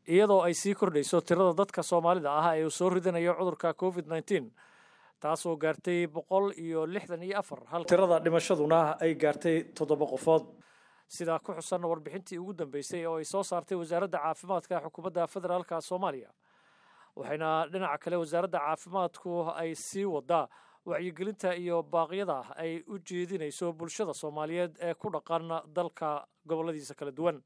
iyadoo ay sii kordhayso tirada dadka soomaalida ah ee uu soo ridanayo cudurka covid nneteen taasoo gaartay boqol iyo lixdan iyo afar hal tirada dhimashaduna ay gaartay toddoba qofood sidaa ku xusan warbixintii ugu dambeysay oo ay soo saartay wasaaradda caafimaadka xukuumadda federaalka soomaaliya waxayna dhinaca kale wasaaradda caafimaadku ay sii wadaa wacyigelinta iyo baaqyada ay u jeedinayso bulshada soomaaliyeed ee ku dhaqan dalka gobolladiisa kala duwan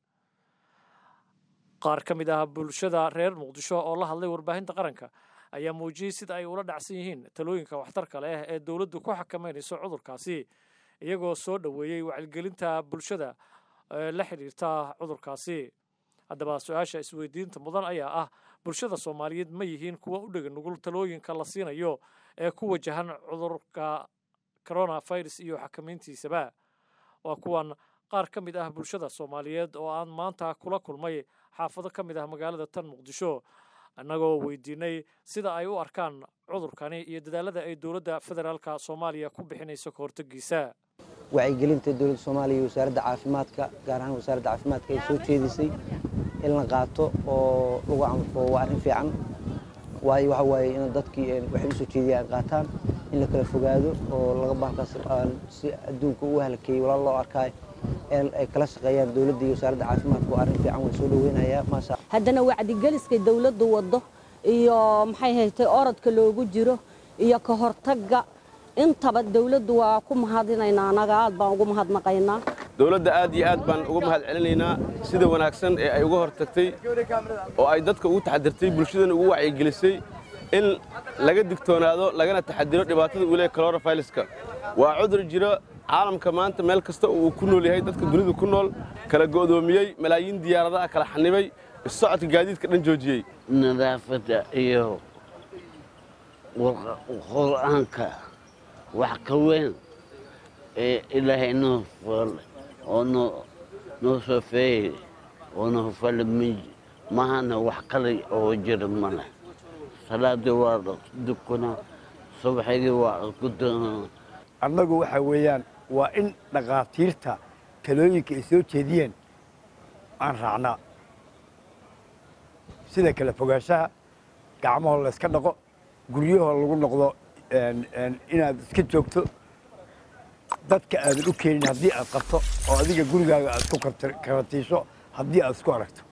qaar ka mid ah bulshada reer muqdisho oo la hadlay warbaahinta qaranka ayaa muujiyey sida ay ula dhacsan yihiin talooyinka waxtarka leh ee dowladdu ku xakameynayso cudurkaasi iyagoo soo dhoweeyey wacyigelinta bulshada ee la xidhiirta cudurkaasi haddaba su-aasha isweydiinta mudan ayaa ah bulshada soomaaliyeed ma yihiin kuwa u dhega nugul talooyinka la siinayo ee ku wajahan cudurka coronavirus iyo xakamayntiisaba waa kuwan qaar ka mid ah bulshada soomaaliyeed oo aan maanta kula kulmay xaafado ka mid ah magaalada tan muqdisho annagoo weydiinay sida ay u arkaan cudurkani iyo dadaalada ay dowladda federaalka soomaaliya ku bixinayso ka hortegiisa wacyigelinta dowladda soomaaliya iyo wasaaradda caafimaadka gaar ahaan wasaaradda caafimaadka ay soo jeedisay in la qaato oo lagu canfo waa arrin fiican waayo waxa waaye in dadkii waxay usoo jeediyaan qaataan in la kala fogaado oo laga bahalkaas si adduunka u halkeeyey walaal loo arkaayo ay kala shaqeeyaan dowladda iyo wasaaradda caafimaadka waa arrin fiican waan soo dhaweynayaa maasha haddana wacdigeliskay dowladdu waddo iyo maxay haytay orodka loogu jiro iyo ka hortagga intaba dowladdu waa ku mahadinaynaa anaga aad baan ugu mahadnaqaynaa dowladda aad iyo aad baan uga mahad celinaynaa sida wanaagsan ee ay uga hortagtay oo ay dadka ugu taxadirtay bulshadana ugu wacyigelisay in laga digtoonaado lagana taxadiro dhibaatada uu leeyahy coronaviruska waa cudur jiro caalamka maanta meel kasta uu ku nool yahay dadka dunida ku nool kala go'doomiyey malaayiin diyaaradaha kala xanibay issocodka gaadiidka dhan joojiyey nadaafadda iyo qur'aanka wax ka weyn ee ilaahay noo foolay oo noo soofeeyey oo noo falay mahana wax kale oo jira male salaadii waa dukuna subaxigii waa gudona annagu waxa weeyaan waa in dhakhaatiirta talooyinka ay soo jeediyeen aan raacnaa sida kala fogaanshaha gacmahoo layska dhaqo guryahoo lagu noqdo inaad iska joogto dadka aadan u keenin haddii aad qabto oo adiga gurigaaga aad ku karatiisho haddii aad isku aragto